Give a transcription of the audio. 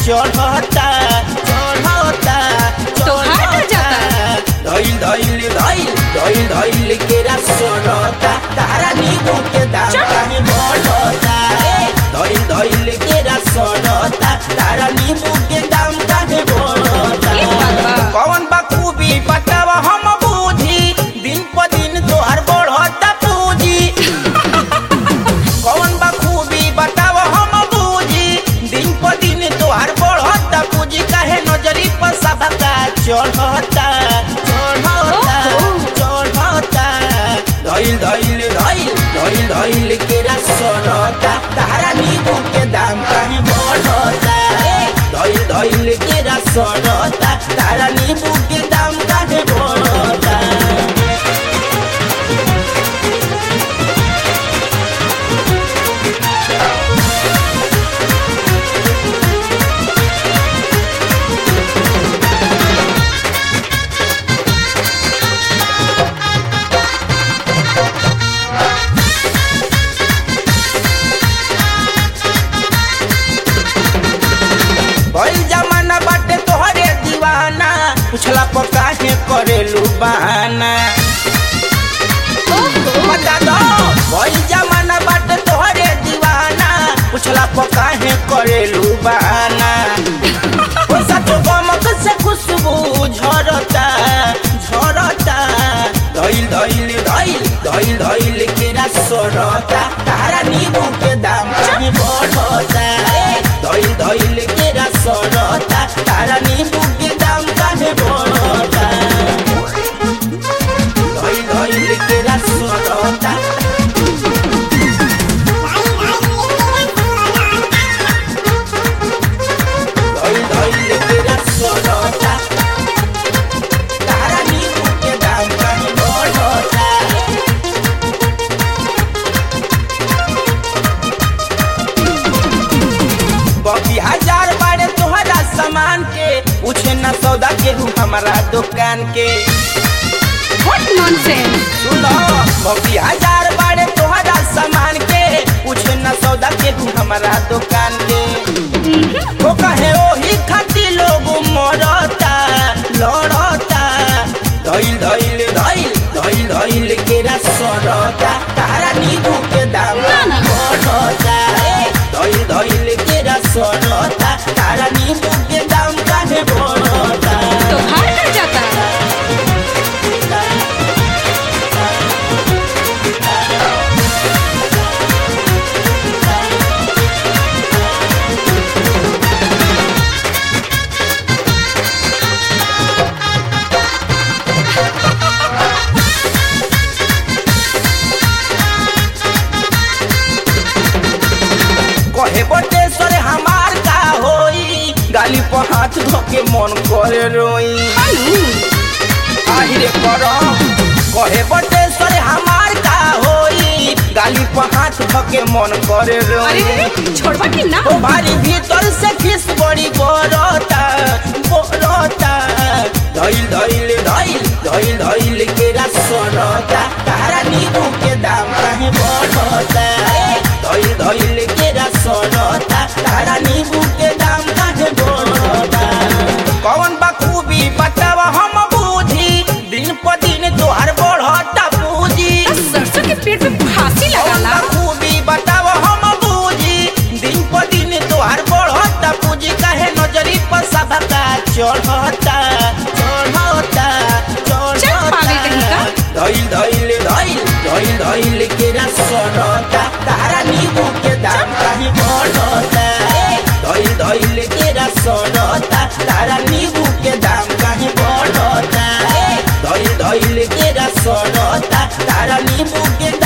चढ़ता चढ़ता तो हट जाता। धइल धइल धइल धइल धइल केरा सड़ता तारा नींबू के दाम चल। काहे बढ़ता धइल धइल केरा सड़ता तारा नींबू के दाम काहे ई बात बढ़ता बा। कौन बा खूबी बताव हम बूझी दिन प दिन तोहर बढ़ता पूंजी कौन बा खूबी बताव हम बूझी दिन प दिन तोहर बढ़ता पूंजी काहे नजरी पर सबका चढ़ता चढ़ता चढ़ता धइल धइल धइल धइल धइल केरा सड़ता तारा नींबू के दाम काहे बढ़ता धइल धइल केरा सड़ता तारा नींबू के दाम काहे बढ़ता भइल जमाना बाटे तोहरे दीवाना पुछला पर काहे करेलू बहाना बता दो भइल जमाना बाटे तोहरे दीवाना पुछला पर काहे करेलू बहाना ओ सच गमक से खुशबू झरता झरता धइल धइल धइल धइल धइल केरा सड़ता तारा नींबू के दाम काहे बढ़ता धइल धइल केरा सड़ता तारा नींबू के दाम काहे बढ़ता धइल धइल केरा सड़ता धइल धइल केरा सड़ता तारा नींबू के दाम काहे बढ़ता बबी हजार बारे तोहरा सामान के पूछे न सौदा केहू हमारा दुकान के व्हाट नॉनसेंस सुनो बबी हजार बारे तोहरा सामान के पूछे न सौदा केहू हमारा दुकान के ओ कहे ओही खाती लोग मरता लड़ता धइल धइल धइल धइल धइल केरा सड़ता तारा नींबू के दाम ना, ना। बढ़ता धइल धइल केरा सड़ता तारा नींबू के दाम काहे बढ़ता तो हट जाता कहे बटेश्वर हमार का होई गाली पर हाथ धोके मन करे रोई आहिरे करम कहे बटेश्वर हमार का होई गाली पर हाथ धोके मन करे अरे रोई रे छोड़वा कि ना ओ भारी भीतर से खिस बड़ी बरता बरता धइल धइल धइल धइल धइल केरा सड़ता तारा नींबू के दाम काहे बढ़ता धइल धइल केरा सड़ता तारा नींबू के दाम काहे बढ़ता कौन बा खूबी बताव हम बूझी दिन प दिन तोहार बढ़ता पूजी सरसों के पेड़ पे फांसी लगाला कौन खूबी बताव हम बूझी दिन प दिन तोहार बढ़ता पूजी काहे नजरी पर सबका चढ़ता चढ़ता चल पागल कहीं का। चढ़ता धइल धइल धइल धइल धइल केरा सड़ता तारा नींबू के दाम काहे बढ़ता धइल धइल केरा सड़ता तारा नींबू के दाम काहे बढ़ता धइल धइल केरा सड़ता तारा नींबू के